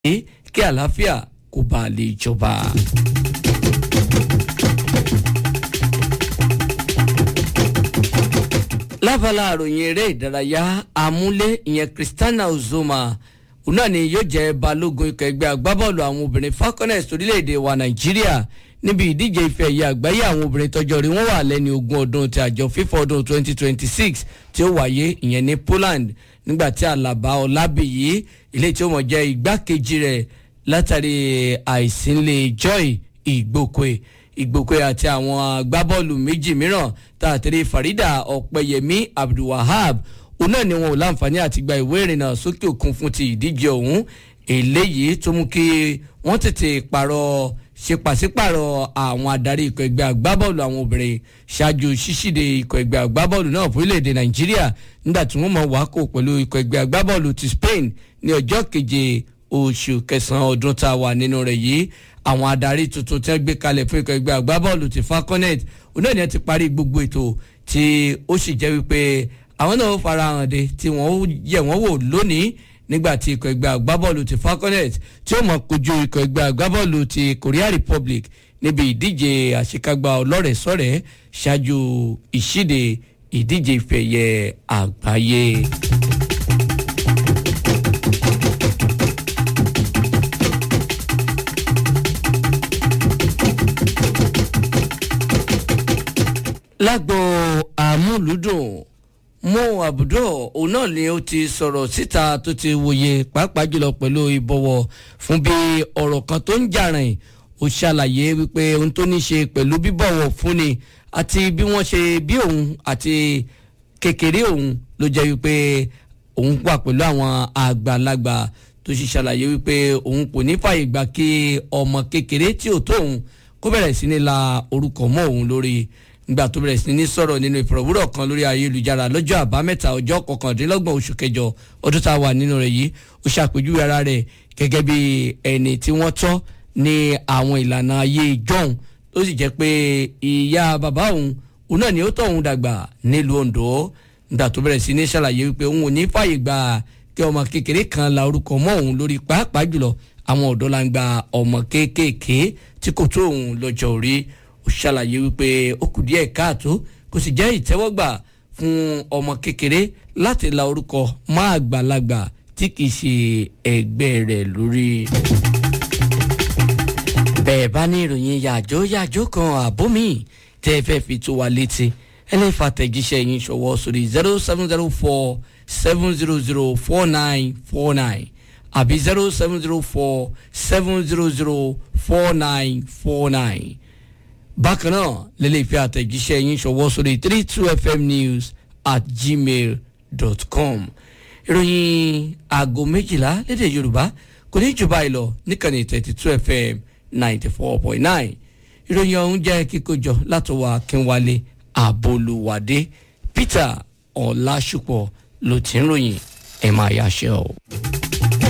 kí àlàáfíà kó bá lè jọba. lábala àròyìn eré ìdárayá amúlé ìyẹn Christiana Uzoma òun náà ni yóò jẹ́ balógun ikọ̀ ẹgbẹ́ agbábọ́ọ̀lù àwọn obìnrin Falconets orílẹ̀-èdè wa Nàìjíríà níbi ìdíje ife ẹ̀yẹ àgbáyé àwọn obìnrin tọ́jọ́ rí wọ́n wà lẹ́ni ogún ọdún ti àjọ FIFA ọdún 2026 tí ó wáyé ìyẹn ní Poland nígbàtí Àlàbá Ọlábìyí ilé tí ó mọ̀ jẹ́ igbákejì rẹ̀ látàrí àìsínlẹ̀ Joy Ìgbòkè Ìgbòkè àti àwọn agbábọ́ọ̀lù méjì mìíràn tààtẹ̀rẹ̀ Farida Ọ̀pẹyẹmí Abdulwahab òun náà ni wọn ò láǹfààní àti gba ìwé ìrìnnà sókè òkun fún ti ìdíje ọ̀hún eléyìí tó mú kí wọ́n tètè pààrọ̀ ṣe pàṣípààrọ̀ àwọn adarí ikọ̀ ẹgbẹ́ agbábọ́ọ̀lù àwọn obìnrin ṣáájú ṣíṣíde ikọ̀ ẹgbẹ́ agbábọ́ọ̀lù náà fún orílẹ̀-èdè nàìjíríà nígbà tí wọ́n mọ̀ wákò pẹ̀lú ikọ̀ ẹgbẹ́ agbábọ́ọ̀lù ti spain ní ọjọ́ keje oṣù kẹsàn-án ọdún tá a wà nínú rẹ̀ yìí àwọn adarí tuntun tí wọ́n gbé kalẹ̀ fún ikọ̀ ẹgbẹ́ agbábọ́ọ̀lù ti falconet òun náà ni wọ́n ti parí gbogbo ètò tí ó sì jẹ́ wípé àwọn náà farahàn de tí wọ́n yẹ̀ wọ́n wò lónìí nígbà tí ikọ̀ ẹgbẹ́ agbábọ́ọ̀lù ti falconet tí ó mọ̀ kojú ikọ̀ ẹgbẹ́ agbábọ́ọ̀lù ti korea republic níbi ìdíje àṣekágbá ọlọ́rẹ̀ẹ́sọ̀rẹ́ ṣáájú ìṣíde ìdíje ìfẹ̀yẹ àgbáyé. lágbo àmúlùdùn mo àbùdó òun náà ni ó ti sọ̀rọ̀ síta tó ti wòye pàápàá jùlọ pẹ̀lú ìbọ̀wọ̀ fún bí ọ̀rọ̀ kan tó ń jàrìn ó ṣàlàyé wípé ohun tó ní ṣe pẹ̀lú bíbọ̀wọ̀ fúnni àti bí wọ́n ṣe bí òun àti kékeré òun ló jẹ́ wípé òun wà pẹ̀lú àwọn àgbàlagbà tó sì ṣàlàyé wípé òun kò ní fàyè gbà kí ọmọ kékeré tí ò tó òun kó bẹ̀rẹ̀ sí ní la orúkọ mọ́ òun lórí nígbà tó bẹ̀rẹ̀ sí ní sọ̀rọ̀ nínú ìfọ̀rọ̀wúrọ̀ kan lórí ayélujára lọ́jọ́ àbámẹ́ta ọjọ́ kọkàndínlọ́gbọ̀n oṣù kẹjọ ọdún tá a wà nínú rẹ̀ yìí ó ṣàpèjúwe ara rẹ̀ gẹ́gẹ́ bí ẹni tí wọ́n tọ́ ní àwọn ìlànà ayé ìjọ́un tó sì jẹ́ pé ìyá bàbá òun òun náà ni ó tọ́ òun dàgbà nílùú Oǹdó nígbà tó bẹ̀rẹ̀ sí ní ṣàlàyé wípé òun ò ní fàyè gbà kí ọmọ kékeré kan la orúkọ mọ́ òun lórí pàápàá jùlọ àwọn ọ̀dọ́ la ń gba ọmọ kéékèèké tí kò tó òun lọ́jọ́ orí ó ṣàlàyé wípé ó kù díẹ̀ káàtó kò sì jẹ́ ìtẹ́wọ́gbà fún ọmọ kékeré láti la orúkọ má àgbàlagbà tí kì í ṣe ẹgbẹ́ rẹ̀ lórí. bẹ́ẹ̀ bá ní ìròyìn yàjó yàjó kan àbó mi tẹ́ ẹ fẹ́ fi tó wa létí ẹ lè fa tẹ̀jíṣẹ́ yín ṣọwọ́ sórí zero seven zero four seven zero zero four nine four nine àbí zero seven zero four seven zero zero four nine four nine bákan náà lélẹ̀ ìfẹ́ àtẹ̀jíṣẹ́ yín ṣọwọ́ sórí three two fm news at gmail dot com ìròyìn aago méjìlá lédè yorùbá kò ní jù báyìí lọ níkànnì thirty two fm ninety four point nine ìròyìn ọ̀hún jẹ́ kíkójọ látọwọ́ akínwálé àbolúwádé peter ọ̀làṣùpọ̀ ló ti ń ròyìn ẹ̀ máa yáṣẹ́ o.